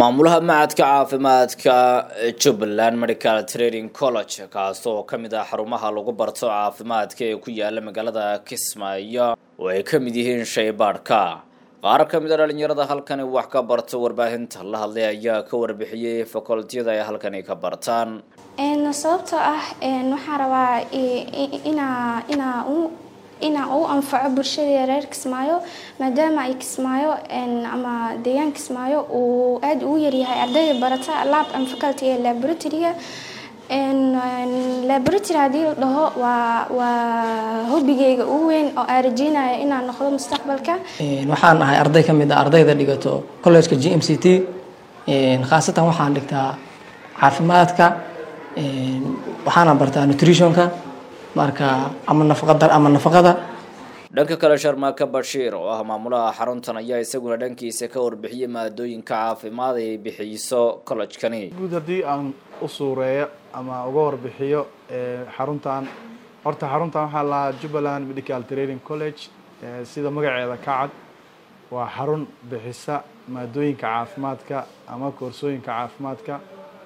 maamulaha macadka caafimaadka jubbaland medical training college kaas oo kamid ah xarumaha lagu barto caafimaadka ee ku yaala magaalada kismaayo oo ay ka mid yihiin shaybaadhka qaar ka mid a dhalinyarada halkani wax ka barta warbaahinta la hadlay ayaa ka warbixiyey fakoltiyada ay halkani ka bartaan sababtoo ah waxaan rabaa inaa inaa inaa u anfaco bulshada reer kismaayo maadaama ay kismaayo ama deegaan kismaayo uu aada ugu yaryahay ardayda barata lab and faculty ee laboratoryga laboratory haddii la dhaho waa waa hobigeyga ugu weyn oo aan rajeynaya inaan noqdo mustaqbalka waxaan ahay arday ka mid a ardayda dhigato collegeka g m c t khaasatan waxaan dhigtaa caafimaadka waxaana bartaa nutritionka marka ama nafaqada ama nafaqada dhanka kale sharmaaka bashiir oo ah maamulaha xaruntan ayaa isaguna dhankiisa ka warbixiyay maadooyinka caafimaad ay bixiso collejkani guud haddii aan u suureeyo ama uga warbixiyo xaruntan horta xaruntan waxaa lahaa jubbaland medical training college sida magaceeda ka cad waa xarun bixisa maadooyinka caafimaadka ama koorsooyinka caafimaadka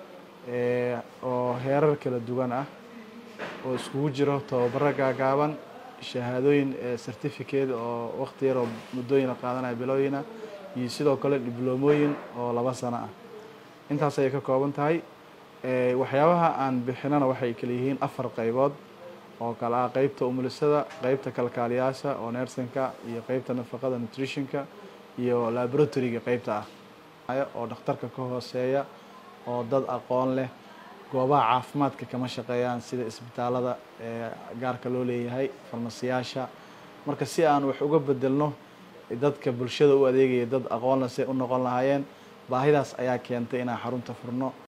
oo heerar kala duwan ah oo iskugu jiro tababaro gaagaaban shahaadooyin certificate oo waqti yar oo muddooyina qaadanaya bilooyina iyo sidoo kale dibloomooyin oo laba sano ah intaas ayay ka kooban tahay waxyaabaha aan bixinana waxay kala yihiin afar qaybood oo kale ah qeybta umulisada qeybta kalkaaliyaasha oo nersinka iyo qeybta nafaqada nutritionka iyo laboratoryga qeybta ah oo dhakhtarka ka hooseeya oo dad aqoon leh goobaha caafimaadka kama shaqeeyaan sida isbitaalada ee gaarka loo leeyahay farmasiyaasha marka si aan wax uga bedelno dadka bulshada u adeegaya dad aqoonle say u noqon lahaayeen baahidaas ayaa keentay inaan xarunta furno